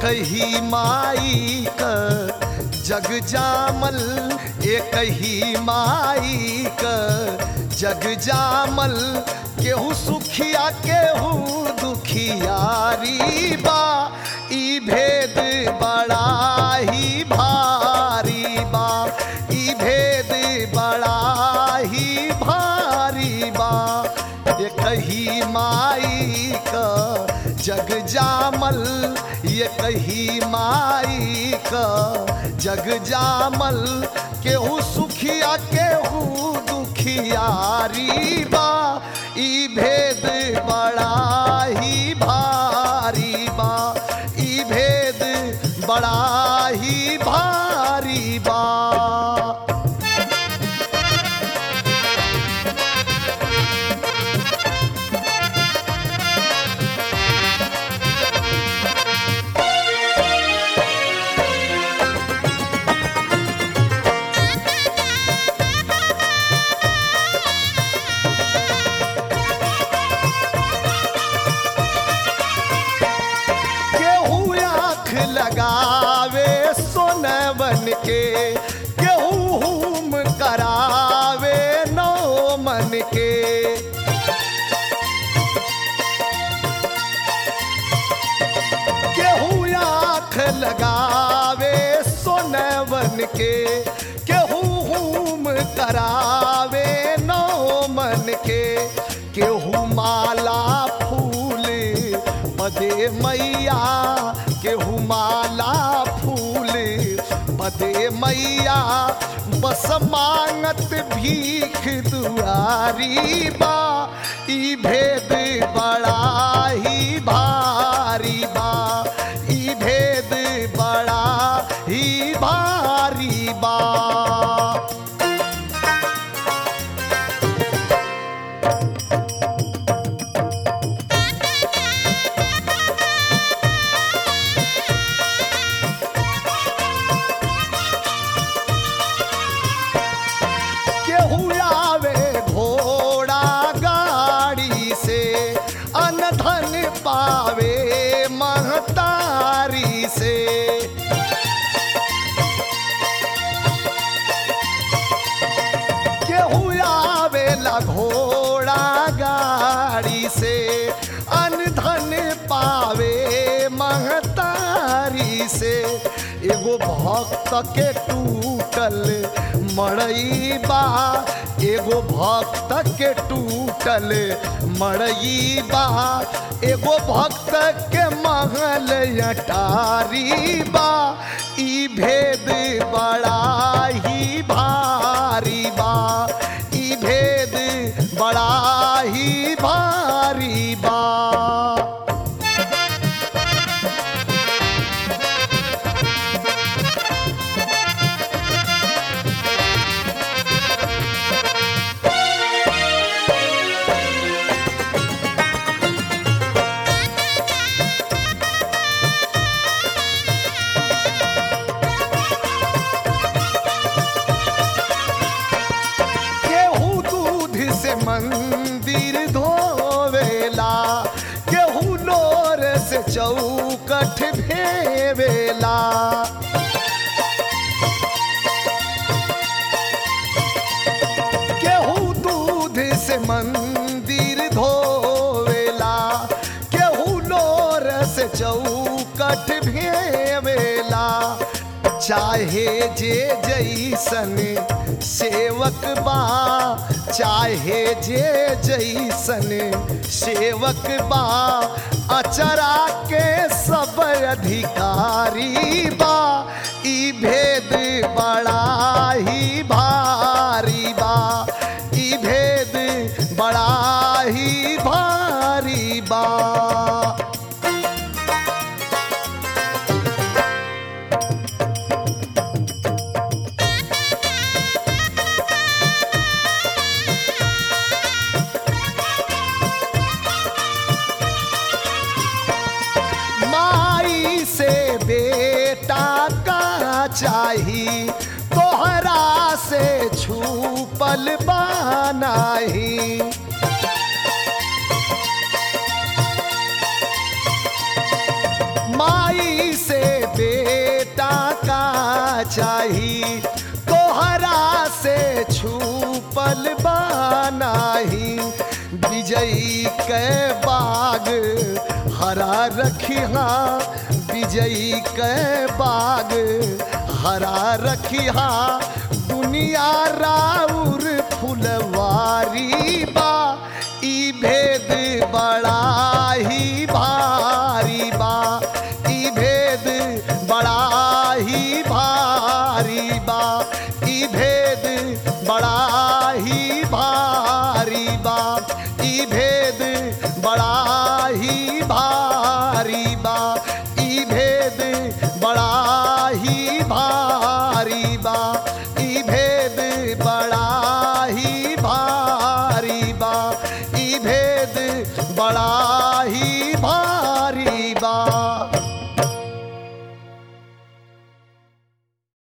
ही माई का जग जामल एक ही माई का जग जामल केहू सुखिया केहू दुखियारी बा ई भेद बड़ा ही भारी बा ई भेद बड़ा ही भारी बा एक ही माई का जग जामल ये कही माई का जग जामल केहू सुखिया केहू दुखियारी बा ई भेद बड़ा ही भारी बा ई भेद बड़ा ही भारी बा केहू आँख लगावे सोनवन के केहू हुम करावे नौ मन के केहू आँख लगावे सोनवन के केहू हुम करावे नौ मन के केहू माला फूल पदे मैया केहू माला फूल पदे मैया बस मांगत भीख दुआरी बा ई भेद बड़ा ही भारी बा ई भेद बड़ा ही भारी बा केहू आवे घोड़ा गाड़ी से अनधन पावे महतारी से केहू आवेला घोड़ा गाड़ी से अनधन पावे महतारी से एगो भक्त के टूटल मड़ई बा एगो भक्त के टूटल मड़ई बा एगो भक्त के महल अटारी बा ई भेद बड़ा ही भारी बा ई भेद बड़ा ही भारी बा केहू दूध से मंदिर धोवेला केहू लोर से चौकठ भेवेला केहू दूध से मंदिर धोवेला केहू लोर से चौकठ भेवेला चाहे जे जैसन सेवक बा चाहे जे जैसन सेवक बा अचरा के सब अधिकारी बा ई भेद बड़ा ही भारी बा ई भेद बड़ा ही भारी बा माई से बेटा का चाही तोहरा से छूपल बानाही माई से तोहरा से छूपल बानाही विजयी के बाग हरा रखिहा विजयी के बाग हरा रखिहा दुनिया राउर फुलवारी बा ई भेद बड़ा ही भारी बा ई भेद बड़ा ही भारी बा ई भेद बड़ा ही भारी बा ई भेद बड़ा ही भारी बा ई भेद बड़ा ही भारी बा ई भेद बड़ा ही भारी बा ई भेद बड़ा ही भारी बा